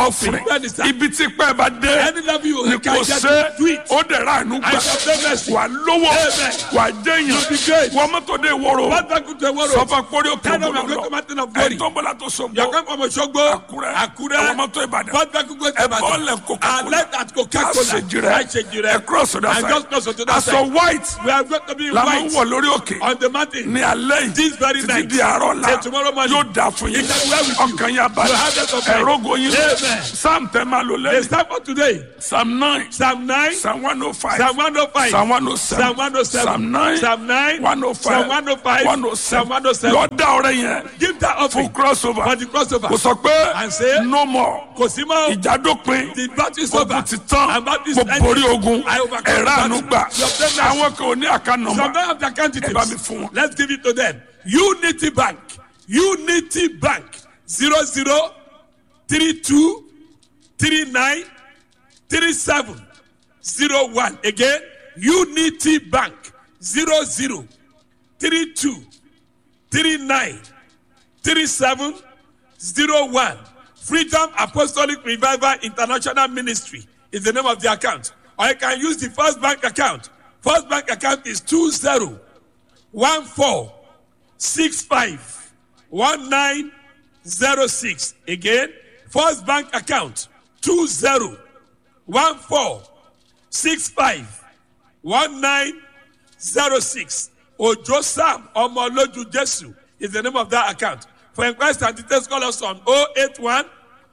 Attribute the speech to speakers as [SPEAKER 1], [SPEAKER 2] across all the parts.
[SPEAKER 1] offering
[SPEAKER 2] Bẹ́ẹ̀ ni sà.
[SPEAKER 1] ibi tí pẹ́ bá dé
[SPEAKER 2] Any level you
[SPEAKER 1] ni
[SPEAKER 2] can
[SPEAKER 1] kò
[SPEAKER 2] get
[SPEAKER 1] ṣe
[SPEAKER 2] do it.
[SPEAKER 1] ó dẹ̀ ra àánú
[SPEAKER 2] I
[SPEAKER 1] gbà
[SPEAKER 2] shall pay mercy.
[SPEAKER 1] wà lówó
[SPEAKER 2] Amen.
[SPEAKER 1] wà jẹ́yàn
[SPEAKER 2] You'll be great.
[SPEAKER 1] wọ́n mọ́tò dé ìwòrò
[SPEAKER 2] What back to the world?
[SPEAKER 1] sọfà kórè òkè
[SPEAKER 2] Tell them I'm
[SPEAKER 1] ògbólọ́
[SPEAKER 2] going to mountain of glory.
[SPEAKER 1] ẹ̀ tó bọ́lá tó
[SPEAKER 2] You
[SPEAKER 1] sọ̀gbọ́
[SPEAKER 2] come from Osogbo,
[SPEAKER 1] Àkúrẹ́
[SPEAKER 2] Àkúrẹ́,
[SPEAKER 1] ẹ̀wọ̀n mọ́tò Ìbàdàn
[SPEAKER 2] What back to go to
[SPEAKER 1] ẹ̀
[SPEAKER 2] Ibadan?
[SPEAKER 1] bọ́ọ̀lẹ̀ Coca-Cola.
[SPEAKER 2] I left at Coca-Cola.
[SPEAKER 1] àṣejìrẹ́
[SPEAKER 2] Àṣejìrẹ́.
[SPEAKER 1] ẹ̀ cross to that
[SPEAKER 2] I
[SPEAKER 1] side
[SPEAKER 2] just cross to that
[SPEAKER 1] aṣọ
[SPEAKER 2] side.
[SPEAKER 1] white
[SPEAKER 2] We are going to be in
[SPEAKER 1] la máa ń
[SPEAKER 2] white
[SPEAKER 1] wọ̀ lórí òkè
[SPEAKER 2] on the mountain.
[SPEAKER 1] ní alẹ́ yìí
[SPEAKER 2] This very
[SPEAKER 1] títí
[SPEAKER 2] night.
[SPEAKER 1] di àárọ̀ la
[SPEAKER 2] Till tomorrow morning.
[SPEAKER 1] yóò dà fún yín
[SPEAKER 2] It shall be well with you.
[SPEAKER 1] ọkàn yà balẹ̀
[SPEAKER 2] You have that of mind.
[SPEAKER 1] ẹ̀rọ goyin
[SPEAKER 2] Amen.
[SPEAKER 1] psalm tẹ́ máa lò
[SPEAKER 2] The
[SPEAKER 1] lẹ́yìn
[SPEAKER 2] psalm for today,
[SPEAKER 1] psalm nine
[SPEAKER 2] Psalm 9,
[SPEAKER 1] psalm one oh five
[SPEAKER 2] Psalm 105,
[SPEAKER 1] psalm one oh seven
[SPEAKER 2] Psalm 107,
[SPEAKER 1] psalm nine
[SPEAKER 2] Psalm 9,
[SPEAKER 1] one oh five
[SPEAKER 2] Psalm 105,
[SPEAKER 1] one oh
[SPEAKER 2] Psalm
[SPEAKER 1] seven
[SPEAKER 2] 107.
[SPEAKER 1] lọ́dà ọ̀rẹ́ yẹn
[SPEAKER 2] Give that
[SPEAKER 1] fún
[SPEAKER 2] offering
[SPEAKER 1] crossover
[SPEAKER 2] for the crossover.
[SPEAKER 1] kò sọ pé
[SPEAKER 2] And say,
[SPEAKER 1] no more
[SPEAKER 2] Kò sí mọ́.
[SPEAKER 1] ìjà dópin
[SPEAKER 2] The battle is over.
[SPEAKER 1] ogun ti tán
[SPEAKER 2] And battle is
[SPEAKER 1] mo
[SPEAKER 2] ended.
[SPEAKER 1] borí ogun
[SPEAKER 2] I overcome
[SPEAKER 1] ẹ̀rọ
[SPEAKER 2] the
[SPEAKER 1] àánú
[SPEAKER 2] battle.
[SPEAKER 1] gbà
[SPEAKER 2] You obtain mercy.
[SPEAKER 1] àwọn kan ò ní àká
[SPEAKER 2] Some
[SPEAKER 1] nọ́mbà
[SPEAKER 2] don't have the account
[SPEAKER 1] ẹ bá mi
[SPEAKER 2] details.
[SPEAKER 1] fún wọn.
[SPEAKER 2] Let's give it to them. Unity Bank. Unity Bank. Zero zero three two three nine three seven zero one. Again, Unity Bank. Zero zero three two three nine three seven zero one. Freedom Apostolic Revival International Ministry is the name of the account. Or you can use the First Bank account. First Bank account is two zero one four six five one nine zero six. Again, First Bank account two zero one four six five one nine zero six. Ojo Sam Omoloju Jesu is the name of that account. For inquiries and details, call us on 081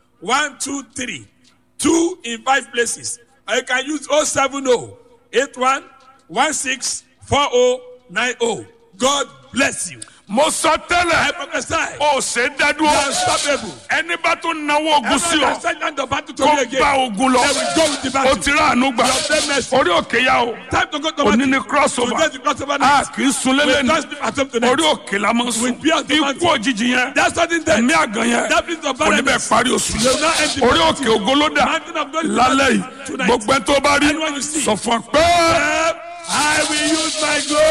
[SPEAKER 2] 123 2 in five places. Or you can use 070 81 16 4090. God bless you.
[SPEAKER 1] mo sọ tẹ́lẹ̀
[SPEAKER 2] I prophesy.
[SPEAKER 1] o ṣe dádúró
[SPEAKER 2] Unstoppable.
[SPEAKER 1] ẹni bá tún náwó ogun sí
[SPEAKER 2] Everyone
[SPEAKER 1] ọ
[SPEAKER 2] can send down the battle to
[SPEAKER 1] kó
[SPEAKER 2] me again.
[SPEAKER 1] bá ogun lọ
[SPEAKER 2] Then we go with the
[SPEAKER 1] o
[SPEAKER 2] battle.
[SPEAKER 1] ti rà àánú gbà
[SPEAKER 2] You obtain mercy.
[SPEAKER 1] orí òkè yá o
[SPEAKER 2] Time to go to
[SPEAKER 1] òní
[SPEAKER 2] battle.
[SPEAKER 1] ni crossover
[SPEAKER 2] Today is the crossover
[SPEAKER 1] a
[SPEAKER 2] night.
[SPEAKER 1] kì í sun
[SPEAKER 2] We
[SPEAKER 1] lélẹ̀
[SPEAKER 2] don't
[SPEAKER 1] ní
[SPEAKER 2] sleep at home tonight.
[SPEAKER 1] orí òkè la máa ń sùn
[SPEAKER 2] We be on the
[SPEAKER 1] ikú
[SPEAKER 2] mountain.
[SPEAKER 1] òjijì yẹn
[SPEAKER 2] That's something there.
[SPEAKER 1] ẹ̀mí àgàn yẹn
[SPEAKER 2] That is the
[SPEAKER 1] kò ní bẹ́ẹ̀
[SPEAKER 2] paradise.
[SPEAKER 1] parí oṣù
[SPEAKER 2] You will not end the
[SPEAKER 1] orí
[SPEAKER 2] battle.
[SPEAKER 1] òkè ògolódà
[SPEAKER 2] Mountain of glory
[SPEAKER 1] lálẹ́ yìí
[SPEAKER 2] tonight.
[SPEAKER 1] gbogbo ẹ̀ tó bá rí
[SPEAKER 2] Anyone you see.
[SPEAKER 1] sọ fún ọ pé.
[SPEAKER 2] I will use my glory.